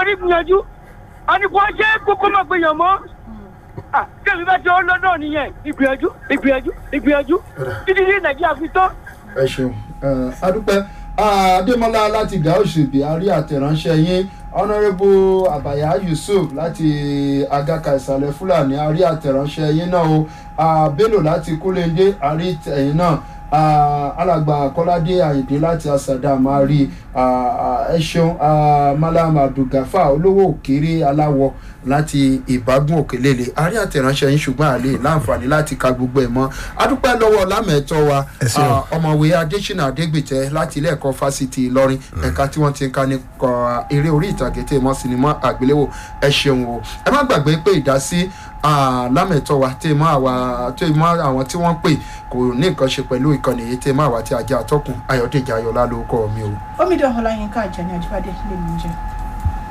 rí gbìyànjú àníkó ṣe kókó máa gbìyàn mọ́ kẹ́mi bá ti ọ́ lọ́dọ̀ nìyẹn ìgbìyànjú ìgbìyànjú ìgbìyànjú títí ní nàìjíríà fi tán. ẹ ṣeun adúpẹ́ adémọlá láti gàúsùbí àrí àtẹ̀ránṣẹ́ yín honourable abaya yusuf láti agaka ìsàlẹ̀ fúlàní àrí àtẹ̀ránṣẹ́ yín náà o bello láti kúlẹ̀ndé àrí ẹ̀yìn náà alàgbà kọ́ládé àyìndé láti asàdá máa rí ẹ ṣeun malam abdulgafa olówó òkèrè aláwọ láti ìbágún òkèlélè àrí àtẹ̀ránṣẹ́ yín ṣùgbọ́n àlè láǹfààní láti ka gbogbo ẹ̀ mọ́ adúpẹ́ lọ́wọ́ lámẹ̀ẹ́tọ́ wa ọmọwé adésínà adégbìtẹ́ láti ilé ẹ̀kọ́ fásitì ìlọrin ẹ̀ka tí wọ́n ti ń ka nípa eré orí ìtàgé tẹ̀ mọ́ sinimá àgbéléwò ẹ ṣeun o ẹ má gbàgbé pé ìdásí lámẹ̀tọ́ wa tẹ̀ mọ́ àwa tẹ̀ mọ́ àwọn tí wọ́n pè kò ní nǹkan ṣe pẹ̀lú ìkànnì yìí tẹ̀ mọ́ àwa tí a jẹ́ àtọ́kùn ayọ̀dèjì ayọ̀lá ló kọ́ mi o. omidan ọláyínká àjẹní àjíbádé lè mú jẹ.